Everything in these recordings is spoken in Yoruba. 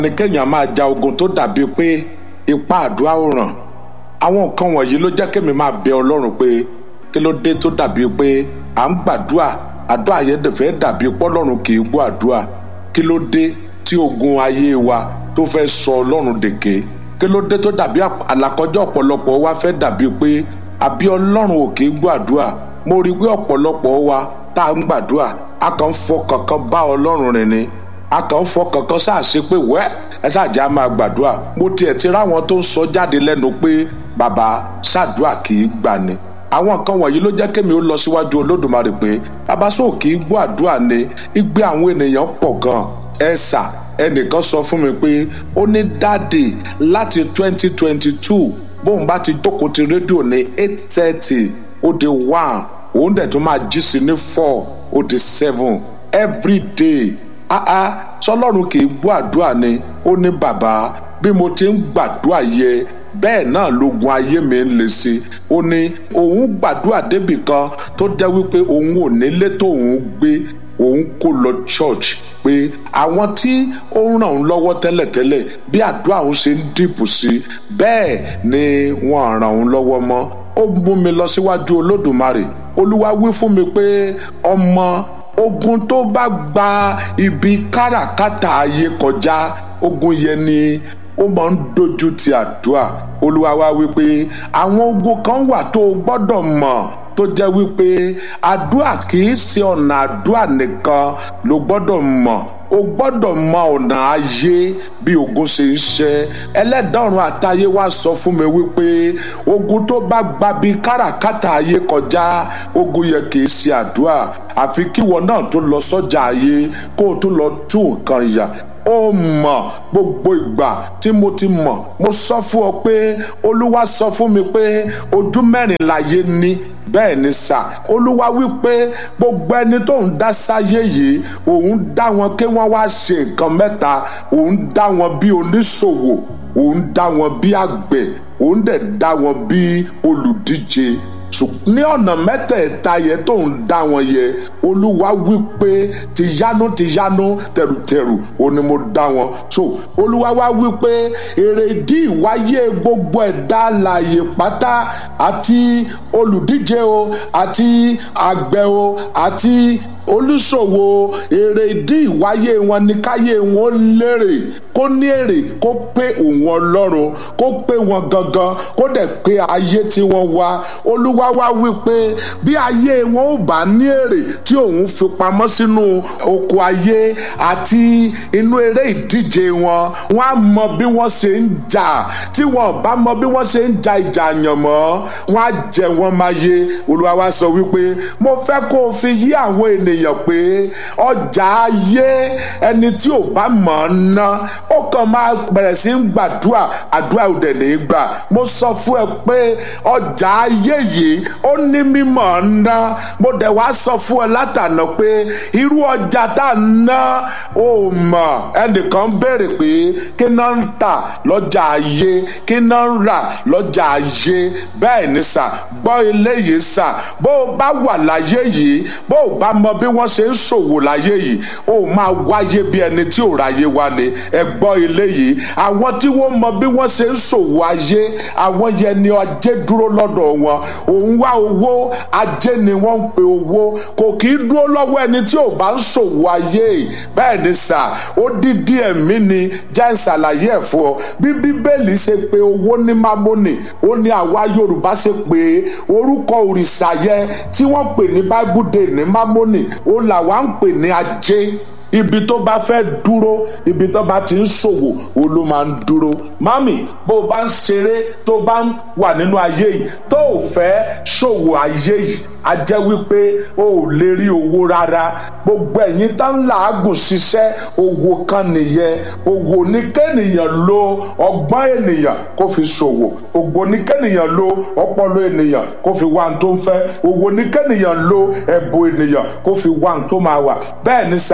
ni kéèyàn máa ja ogun tó dàbí pé ipá àdúrà ò ràn àwọn nǹkan wọ̀nyí ló jẹ́ kémi máa bẹ ọlọ́run pé kí ló dé tó dàbí pé à ń gbàdúrà àdúrà yẹn dẹ̀fẹ́ dàbí pọ́lọ́run kì í gbọ́ àdúrà kí ló dé tí ogun ayé wa tó fẹ́ sọ ọlọ́run dèké kí ló dé tó dàbí àlàkọjá ọ̀pọ̀lọpọ̀ wa fẹ́ dàbí pé àbí ọlọ́run ò kì í gbọ́ àdúrà mo rí i pé ọ̀pọ̀lọpọ̀ wa tá a ń gbàdúrà a kàn ń fọ kankan bá ọlọ́run rìn ni a kàn ń fọ kankan ṣáàṣe pé wẹ́ ẹ ṣáàjẹ́ a máa gbàdúrà mo tiẹ̀ ti ráwọn tó ń sọ jáde lẹ́nu pé bàbá ṣàdúrà kì í gbà ni àwọn nǹkan wọ̀nyí ló jẹ́ kémi ó lọ síwájú olódùmarè pé bàbá sóò kì í gbọ́ àdúrà ni igbe àwọn ènìyàn pọ̀ gan ẹ sà ẹnìkan sọ fún mi pé ó ní dáàdì láti twenty twenty two bóun bá ti jókòó ti rédíò ní eight thirty ó di one òun dẹ̀ tún máa jí sí ní four ó di seven every day áá sọlọ́run kì í gbọ́ àdúrà ni ó ní bàbá bí mo ti ń gbàdúrà yẹ bẹ́ẹ̀ náà lógun ayé mi ń le sí ó ní òun gbàdúrà débì kan tó jẹ́ wípé òun ò nílé tóun gbé òun kó lọ church pé àwọn tí ó ń ràn òun lọ́wọ́ tẹ́lẹ̀tẹ́lẹ̀ bí àdúrà òun ṣe ń dìbò sí bẹ́ẹ̀ ni wọ́n ràn òun lọ́wọ́ mọ́ ó mú mi lọ síwájú olódùmarè olúwa wí fún mi pé ọmọ ogun tó bá gba ibi káràkátà ayé kọjá ogun yẹn ni ó máa ń dojú ti àdúrà olúwa wá wípé àwọn ogun kan wà tó o gbọ́dọ̀ mọ̀ tó jẹ́ wípé àdúrà kì í ṣe ọ̀nà àdúrà nìkan ló gbọ́dọ̀ mọ̀ o gbọ́dọ̀ mọ ọ̀nà ayé bí ogun ṣe ń ṣe ẹlẹ́dàrún àtayé wá sọ fún mi wípé ogun tó bá gba bí káràkátà ayé kọjá ogun yẹ kì í ṣe àdúrà àfi kíwọ náà tó lọ sọ́jà ayé kó o tún lọ tún nǹkan yà ó mọ̀ gbogbo ìgbà tí mo ti mọ̀ mo sọ fún ọ pé olúwa sọ fún mi pé ojú mẹ́rin láyé ní bẹ́ẹ̀ ni sà olúwa wípé gbogbo ẹni tó ń dá sáyé yìí òun dá wọn kí wọ́n wá ṣe nǹkan mẹ́ta òun dá wọn bí oníṣòwò òun dá wọn bí àgbẹ̀ òun dẹ̀ dá wọn bí olùdíje ní ọ̀nà mẹ́tẹ̀ẹ̀ta yẹn tó ń dá wọn yẹ olúwa wí pé tìyanu tìyanu tẹrùtẹrù ó ní mo dá wọn so olúwa wá wí pé èrèdí ìwáyé gbogbo ẹ̀dá alààyè pátá àti olùdíje o àti àgbẹ̀ o àti olùṣòwò èrè ìdí ìwáyé wọn ní káyé wọn lérè kó ní èrè kó pé òun ọlọ́run kó pé wọn gangan kó dẹ̀ pé ayé tí wọ́n wá olúwa wá wí pé bí ayé wọn ò bá ní èrè tí òun fi pamọ́ sínú oko ayé àti inú eré ìdíje wọn wọn á mọ bí wọ́n ṣe ń jà tí wọn bá mọ bí wọ́n ṣe ń ja ìjà àyànmọ́ wọn á jẹ wọn máa yé olúwa wá sọ wípé mo fẹ́ kó o fi yí àwọn ènìyàn ènìyàn pé ọjà ayé ẹni tí ò bá mọ̀ ọ́n ná ó kàn máa bẹ̀rẹ̀ sí ń gbàdúrà àdúrà ò dẹ̀ ní í gbà mo sọ fún ẹ pé ọjà ayé yìí ó ní mímọ̀ ọ́n ná mo dẹ̀ wá sọ fún ẹ látànà pé irú ọjà tá a ná ó mọ̀ ẹnìkan béèrè pé kí náà ń tà lọ́jà ayé kí náà ń rà lọ́jà ayé bẹ́ẹ̀ ni sà gbọ́ eléyìí sà bó o bá wà láyé yìí bó o bá mọ bí wọ́n ṣe ń ṣòwò láyé yìí ó máa wáyé bí ẹni tí ò ráyé wá ni ẹ gbọ́ ilé yìí àwọn tí wọ́n mọ bí wọ́n ṣe ń ṣòwò ayé àwọn yẹn ni ajé dúró lọ́dọ̀ wọn òun wá owó ajé ni wọ́n ń pe owó kò kì í dúró lọ́wọ́ ẹni tí ò bá ń ṣòwò ayé bẹ́ẹ̀ ni sà ó dídí ẹ̀mí ni jẹ́ ìṣàlàyé ẹ̀ fún ọ bí bíbélì ṣe pé owó ní mámónì ó ní àwa yorùbá ṣe pé orúkọ òrìṣà yẹn tí wọ́n pè ní bible day ní mámónì ó là wá ń pè ní ajé ibi tó bá fẹ́ dúró ibi tó bá ti ń ṣòwò ó ló máa ń dúró mami bó o bá ń ṣeré tó bá ń wà nínú ayé yìí tó o fẹ́ ṣòwò ayé yìí a jẹ́ wípé o ò lè rí owó rárá gbogbo ẹ̀yin tó ń làágùn ṣiṣẹ́ owó kan nìyẹn owó ní kẹ́nìyàn lo ọgbọ́n ènìyàn kó fi ṣòwò ògbó ní kẹ́nìyàn lo ọpọlọ ènìyàn kó fi wá ohun tó ń fẹ́ owó ní kẹ́nìyàn lo ẹ̀bùn ènìyàn kó fi wá ohun tó máa wà bẹ́ẹ̀ ni sà bó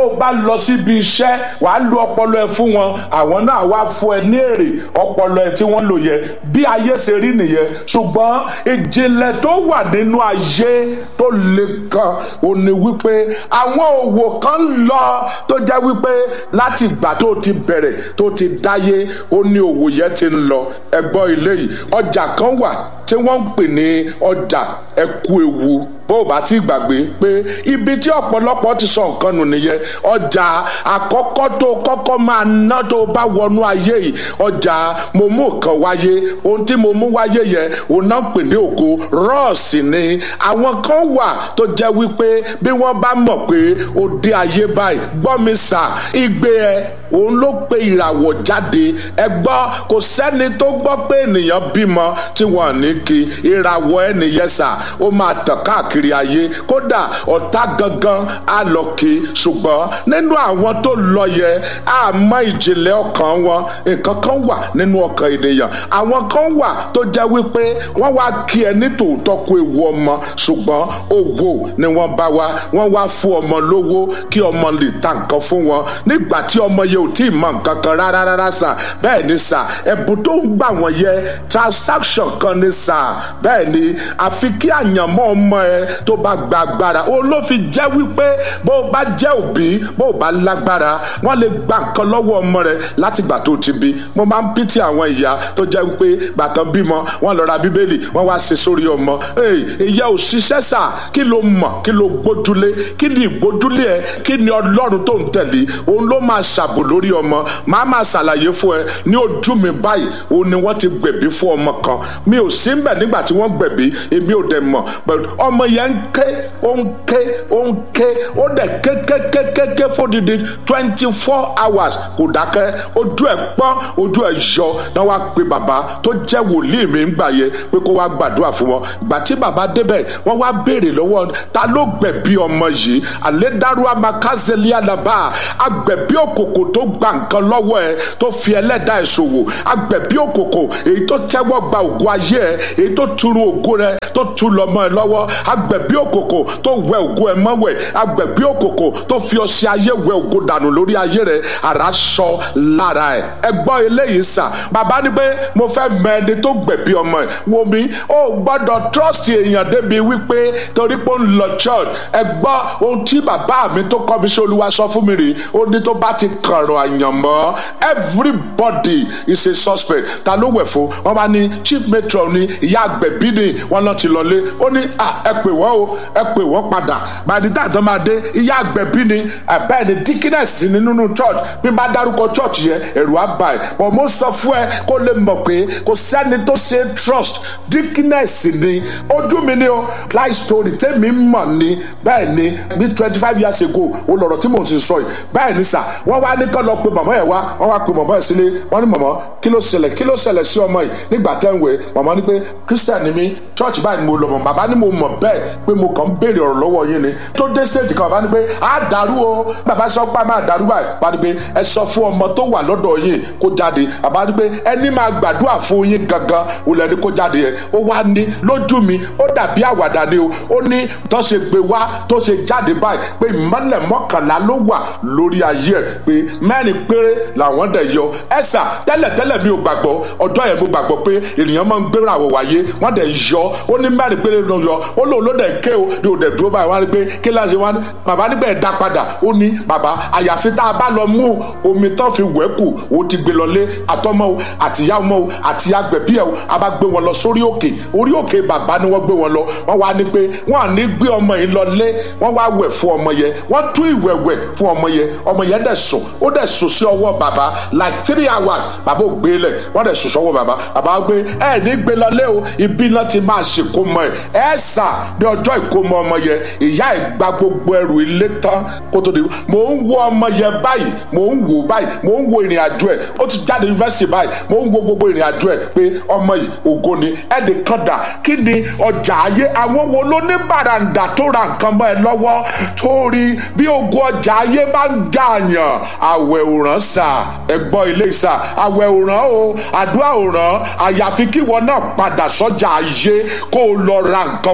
o bá lọ síbi iṣẹ́ wàá lo ọpọlọ ẹ fún wọn àwọn náà wá fún ẹ ní èrè ọpọlọ ẹ tí wọ́n lò yẹ bí ayé ṣe rí nìyẹn ṣùgbọ́n ìjìnlẹ̀ tó wà nínú ayé tó le kan ò ní wípé àwọn òwò kan ń lọ tó jẹ́ wípé láti ìgbà tó ti bẹ̀rẹ̀ tó ti dáyé ó ní òwò yẹn ti ń lọ ẹ gbọ́ ilé yìí ọjà kan wà tí wọ́n ń pè ní ọjà ẹ̀kú ewu bó o bá ti gbàgbé pé ibi tí ọ̀pọ̀lọpọ̀ ti sọ nǹkan nù nìyẹn ọjà àkọ́kọ́ tó kọ́kọ́ máa ná tó bá wọnú ayé yìí ọjà mo mú nǹkan wáyé ohun tí mo mú wáyé yẹn òun náà pè ní ògo rọ́ọ̀sì ni àwọn kan wà tó jẹ́ wípé bí wọ́n bá mọ̀ pé ó dé ayé báyìí gbọ́ mi sà igbe ẹ òun ló pe ìràwọ̀ jáde ẹ gbọ́ kò sẹ́ni tó gbọ́ pé ènìyàn bímọ tí wọ́n ní kí ìràwọ̀ ẹnìyẹn sà ó máa tàn káàkiri ayé kódà ọ̀tá gangan á lọ kí ṣùgbọ́n nínú àwọn tó lọ yẹ àmọ́ ìjìnlẹ̀ ọkàn wọn nǹkan kan wà nínú ọkàn ènìyàn àwọn kan wà tó jẹ́ wípé wọ́n wá kí ẹ ní tòótọ́ kó ewu ọmọ ṣùgbọ́n owó ni wọ́n bá wá wọ́n wá fún ọmọ lówó kí ọmọ lè ta nǹkan fún wọn nígbà tí ọmọ yẹ ò tí ì mọ nǹkan kan rárá rárá sà bẹ́ẹ̀ ni sà ẹ̀bùn tó ń gbà wọ́n yẹ transaction kan ni sà bẹ́ẹ̀ ni àfi kí àyànmọ́ ọmọ ẹ tó bá gba agbára òun ló fi jẹ́ wípé bó o bá jẹ́ òbí bó o bá lágbára wọ́n lè gba nǹkan lọ́wọ́ ọmọ rẹ láti gbà tó ti bí mo máa ń pìtì àwọn ìyá tó jẹ́ wípé gbàtàn bímọ wọ́n lọ ra bíbélì wọ́n wá ṣe sórí ọmọ ìyá ò ṣiṣẹ́ sà kí ló mọ̀ kí ló gbójúlé kí ni ìgbójúlé ẹ kí ni ọlọ́run tó ń tẹ̀lé òun ló máa ṣàbò lórí ọmọ máa máa ṣàlàyé fún ẹ ní ojú mi báyìí òun ni wọ́n ti gbẹ̀bí fún ọmọ kan mi ò sí mbẹ̀ nígbà tí wọ́n gbẹ̀bí èmi ò dẹ̀ mọ̀ ọmọ yẹn ń ké ó ń ké ó ń ké ó dẹ̀ ké ké ké ké ké fódìdí twenty four hours kò dákẹ́ ojú ẹ̀ pọ́n ojú ẹ̀ yọ náà wá pe bàbá tó jẹ́ wòlíì mi ń gbà yẹ pé kó wá gbàdúrà fún wọn ìgbà tí bàbá débẹ̀ wọ́n wá béèrè lọ́wọ́ ta ló gbẹ̀bí ọmọ yìí àlédárú amakazeli alaba agbẹ̀bí òkòkò tó gba nǹkan lọ́wọ́ ẹ tó fi ẹlẹ́dàá ẹ̀ ṣòwò agbẹ̀bí òkòkò èyí tó tẹ́wọ́ gba ògo ayé ẹ èyí tó turu ògo rẹ tó tu lọ́mọ ẹ lọ́wọ́ agbẹ̀bí òkòkò tó wẹ ògo ẹ mọ́wẹ̀ agbẹ̀bí òkòkò tó fi ọṣẹ ayé wẹ ògo dànù lórí ayé rẹ àrà sọ lára ẹ ẹ gbọ́ eléyìí sà bàbá ní pé mo fẹ́ mọ ẹni tó gbẹ̀bí ọmọ ẹ wo mi ó gbọ́dọ̀ trust èèyàn débi wípé torí pé ó ń lọ church ẹ gbọ́ ohun tí bàbá mi tó kọ́ mi sí olúwa sọ fún mi rè ó ní tó bá ti kàrọ̀ àyànmọ́ everybody is a suspect ta ló wẹ̀ fún wọn bá ní chief matron ní ìyá àgbẹ̀bí ni wọn lọ ti lọlé ó ní ẹ pè wọ́n o ẹ pè wọ́n padà bàdí dáàdán máa dé ìyá àgbẹ̀bí ni bẹ́ẹ̀ ni dickiness ni nínú church bí n bá dárúkọ church yẹn ẹ̀rù á bà ẹ̀ bọ̀ mo sọ fún ẹ kó lè mọ̀ pé kò sẹ́ni tó ṣe trust dickiness ni ojú mi ni o life story tẹ́mi mọ̀ ni bẹ́ẹ̀ ni bí twenty five years ago o lọ̀rọ̀ tí mò ń sọ yìí bẹ́ẹ̀ ni sà wọ́n wá ní kọ́ lọ pé mọ̀mọ́ yẹn wá wọ́n wá pe mọ̀mọ́ yẹn sílé wọ́n ní mọ̀mọ́ kí ló ṣẹlẹ̀ kí ló ṣẹlẹ̀ sí ọmọ yìí nígbà tẹ́ ń wẹ̀ mọ̀mọ́ ní pé christian ni mí church báyìí ni mo lọ mọ̀ bàbá ni mo mọ̀ bẹ́ẹ̀ pé mo kàn ń béèrè ọ̀rọ̀ lọ́wọ́ yín ni tó dé stage kan bàbá ní pé á dàrú o bàbá sọ pé a máa dàrú báyìí bàbá ní pé ẹ sọ fún ọmọ tó wà lọ́dọ̀ yín kó jáde bàbá ní pé ẹni máa gbàdúrà fún yín gangan òun ẹni kó jáde yẹn ó wá ní lójú mi ó dàbí àwàdà ni o ó ní tó ṣe gbé wá tó ṣe jáde báyìí pé ìmọ̀lẹ̀ mọ́kànlá ló wà lórí ayé ẹ̀ pé mẹ́rin péré làwọn dẹ̀ yọ ẹ̀sà tẹ́lẹ̀tẹ́lẹ̀ mi ò gbàgbọ́ ọjọ́ yẹn mo gbàgbọ́ pé ènìyàn máa ń gbéra àwọ̀ wáyé wọ́n dẹ̀ yọ ó ní mẹ́rin péré ló yọ ó lòun ló dẹ̀ ké o ní òdẹ̀ dúró báyìí wọ́n á rí pé kí láti wọ́n bàbá níbẹ̀ dá padà ó ní bàbá àyàfi tá a bá lọ mú omi tán fi wẹ̀ kù ó ti gbé lọlé àtọmọ o àtìyá ọmọ o àti agbẹ̀bí ẹ̀ o a bá gbé wọn lọ sórí òkè orí òkè bàbá ni wọ́n gbé wọn lọ wọ́n wá ní pé wọ́n à ní gbé ọmọ yìí lọlé wọ́n wá wẹ̀ fún ọmọ yẹn wọ́n tú ìwẹ̀wẹ̀ fún ọmọ yẹn ọmọ yẹn dẹ̀ sùn ó dẹ̀ sùn sí ọwọ́ bàbá like three hours bàbá ò gbé lẹ̀ wọ́n dẹ̀ sùn sọ́wọ́ bàbá bàbá gbé ẹ ní gbé lọlé o ibi náà ti máa ṣèkó mọ ẹ ẹ sà ní ọjọ́ ìkómọ ọmọ yẹn ìyá ẹ̀ gba gbogbo ẹrù ilé tán kó tó di mò ń wo ọmọ yẹn báyìí mò ń wò báyìí mò ń wo ìrìn àjò ẹ̀ ó ti jáde yunifásitì báyìí mò ń wo gbogbo ìrìn àjò ẹ̀ pé ọmọ yìí ògo ni ẹ̀ẹ́dì kan dà kí ni ọjà ayé àwọn wo ló ní bàràǹdà tó ra nǹkan mọ́ ẹ lọ́wọ́ torí bí ogun ọjà ayé bá ń dààyàn àwẹ̀ òràn sà ẹ gbọ́ ilé sà àwẹ̀ òràn o àdúrà òràn àyàfi kí wọn náà padà sọ́jà ayé kó o lọ ra nǹkan padà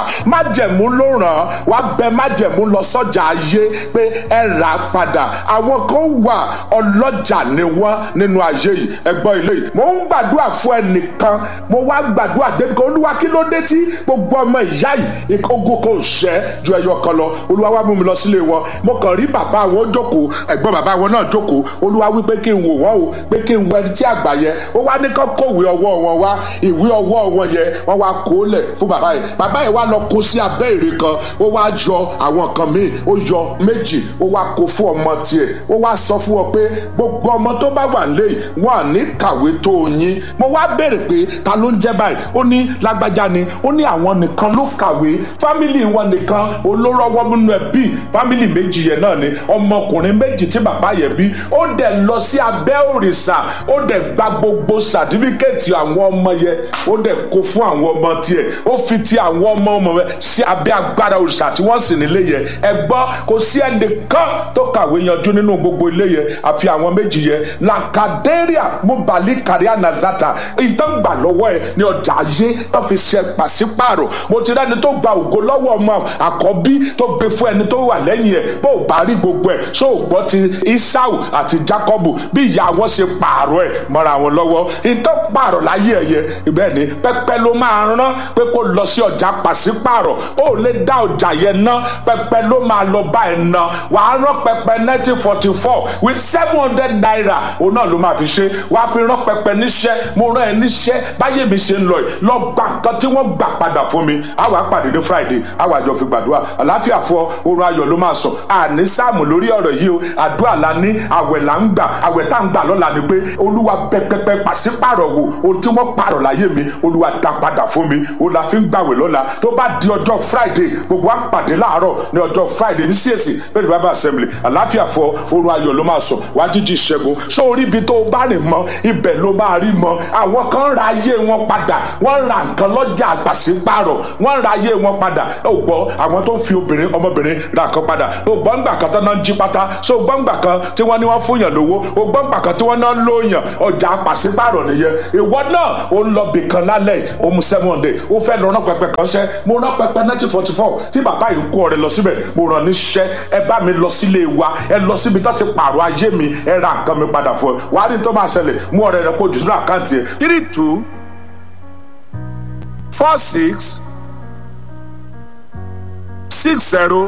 májẹ̀mú ló ràn án wá bẹ májẹ̀mú lọ sọ́jà ayé pé ẹ rà á padà àwọn kan wà ọlọ́jà ni wọ́n nínú ayé yìí ẹgbọ́n ilé yìí mo ń gbàdúrà fún ẹnìkan mo wá gbàdúrà débi kan olúwa kí ló dé tí gbogbo ọmọ ìyá yìí ogun kò ṣẹ́ ju ẹyọ kan lọ olúwa wá mú mi lọ sílé wọn mo kàn rí bàbá wọn jókòó ẹ̀gbọ́n bàbá wọn náà jókòó olúwa wí pé kí n wò wọ́n o pé kí n wọ ẹni tí àgbà yẹn ó wá ní kán kówé ọwọ́ wọn wá ìwé ọwọ́ wọn yẹn wọ́n wá kó lẹ̀ fún bàbá yẹn bàbá yẹn wá lọ kó sí abẹ́ ère kan ó wá yọ àwọn nǹkan míì ó yọ méjì ó wá kó fún ọmọ tiẹ̀ ó wá sọ fún ọ pé gbogbo ọmọ tó bá wà lé wọn à ní kàwé tó yín mo wá béèrè pé ta ló ń jẹ́ báyìí ó ní lágbájá ni ó ní àwọn nìkan ló kàwé fámìlì wọn nìkan olórọ́wọ́ nínú ẹbí fámìlì méjì yẹn náà ni ọmọkùnrin méjì tí bàbá yẹn bí ó dẹ̀ lọ sí abẹ́ òrìṣà ó dẹ̀ gba gbogbo sàtífíkẹ́ẹ̀tì àwọn ọmọ yẹn ó dẹ̀ kó fún àwọn ọmọ tiẹ̀ ó fi ti àwọn ọmọ ọmọ rẹ̀ sí abẹ́ agbára òrìṣà tí wọ́n sì nílé yẹn ẹ gbọ́ kò sí ẹnìkan tó kàwé yanjú nínú gbogbo ilé yẹn àfi àwọn méjì yẹn làkàdéríà mubali kàríà nazata ìtàn gbà lọ́wọ́ ẹ̀ ní ọjà ayé tó fi ṣe pàṣípààrọ̀ mo ti rẹ́ni tó gba ògo lọ́wọ́ ọmọ àkọ́bí tó gbé fún ẹni tó wà lẹ́yìn ẹ̀ bó o bá rí gbogbo ẹ̀ ṣó o gbọ́ ti isau àti jacob bí ìyá wọn ṣe pààrọ̀ ẹ̀ mọ́ra wọn lọ́wọ́ ìtàn pààrọ̀ láyé ẹ̀yẹ ibẹ̀ ni pẹ́pẹ́ ló máa rán pé kó lọ sí ọjà pàṣípààrọ̀ ó lè dá ọjà yẹn ná pẹ́pẹ́ ló máa lọ bá ẹ̀ ná wàá rán pẹ́pẹ́ nineteen forty four with seven hundred naira òun náà ló máa fi ṣe wàá fi rán pẹ́pẹ́ níṣẹ́ mo rán ẹ níṣẹ́ báyé mi ṣe ń lọ yìí lọ gba nǹkan tí wọ́n gbà padà fún mi àwa pàdé ní friday àwa àjọ fi gbàdúrà àláfíà fún ọ oorun ayọ̀ ló máa sọ àní sáàmù lórí ọ̀rọ̀ yìí o àdúrà la ní àwẹ̀ là ń gbà àwẹ̀ tá ń gbà lọ́la ni pé olúwa pẹpẹpẹ pàṣípàrọ̀ wò ohun tí wọ́n pààrọ̀ láyé mi olúwa dá padà fún mi o la fi ń gbàwẹ̀ lọ́la tó bá di ọjọ́ friday gbogbo wa pàdé láàárọ̀ ní ọjọ́ friday ní csc bẹ́ẹ̀ bible assembly àláfíà fún ọ oorun ayọ̀ ló máa sọ wá jíjí ìṣẹ́gun ṣó orí ibi tó bá rìn mọ́ ibẹ̀ ló máa rí mọ́ àwọn kan ra ayé wọn padà wọ́n ra nǹkan lọ́jà àgbàṣípàrọ̀ wọ́n ra ayé wọn padà ó gbọ́ àwọn tó ń fi obìnrin ọmọbìnrin ra nǹkan padà ó gbọ́ ńgbà kan tó náà ń jí pátá so gbọ́ ńgbà kan tí wọ́n ní wọ́n fún yàn lówó ó gbọ́ ńgbà kan tí wọ́n náà ń lóyàn ọjà àpàṣípàrọ̀ nìyẹn ìwọ náà ó ń lọ bìkan lálẹ́ ó mu seven hundred ó fẹ́ lọ rán pẹpẹ kan ṣẹ́ mo rán pẹpẹ nineteen forty four tí bàbá yìí kó ọrẹ lọ síbẹ̀ mo rán níṣẹ́ ẹ bá mi lọ sílé wa ẹ lọ síbi tó ti pààrọ̀ ayé mi ẹ ra nǹkan mi padà fún ẹ wàá rí tó máa ṣẹlẹ̀ mú ọrẹ rẹ kó jù sínú àkáǹtì ẹ three two four six six zero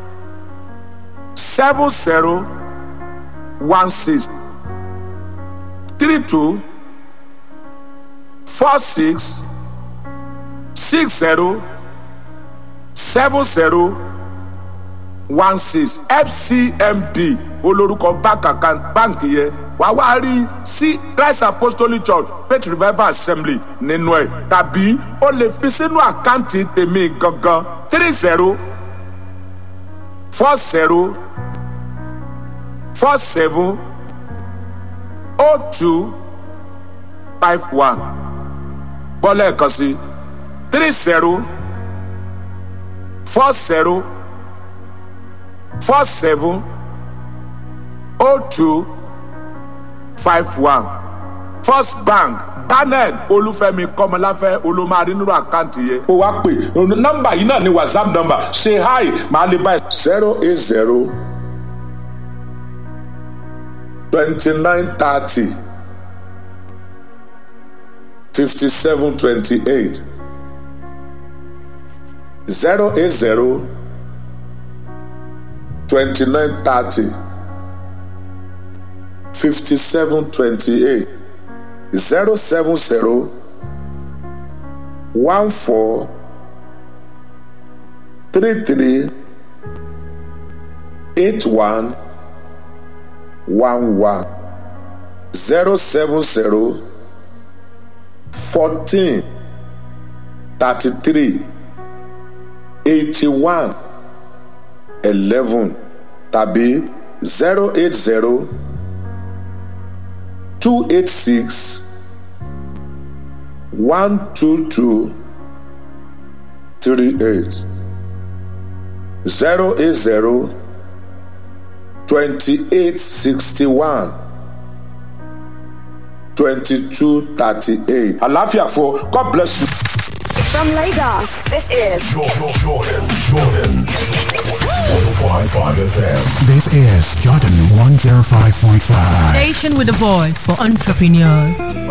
seven zero one six three two four six six zero seven zero one six fcmb olórúkọ báǹkì yẹn wàá wá rí sí christ apostolic church faith revival assembly nínú ẹ tàbí o lè fi sínú àkáǹtì tèmi gangan three zero four zero four seven oh two five one bọ́lá ẹ̀kan sí three zero four zero four seven oh two five one first bank daniel olúfẹ́mi kọmọláfẹ́ olùmọ̀rí nínú àkáǹtì yẹn. ó wá pè nọ́mbà yìí náà ní whatsapp nọ́mbà ṣe hi màá lè bá ẹ. zero eight zero twenty nine thirty fifty seven twenty eight zero eight zero twenty nine thirty. 5728 070 14 33 81 11 070 14 33 81 11 tàbí 080 two eight six one two two three eight zero eight zero twenty eight sixty one twenty two thirty eight. àlàáfíà fún God bless you. From Lagos, this is Jordan, Jordan, Jordan. 105.5 FM. This is Jordan 105.5. Station with a voice for entrepreneurs.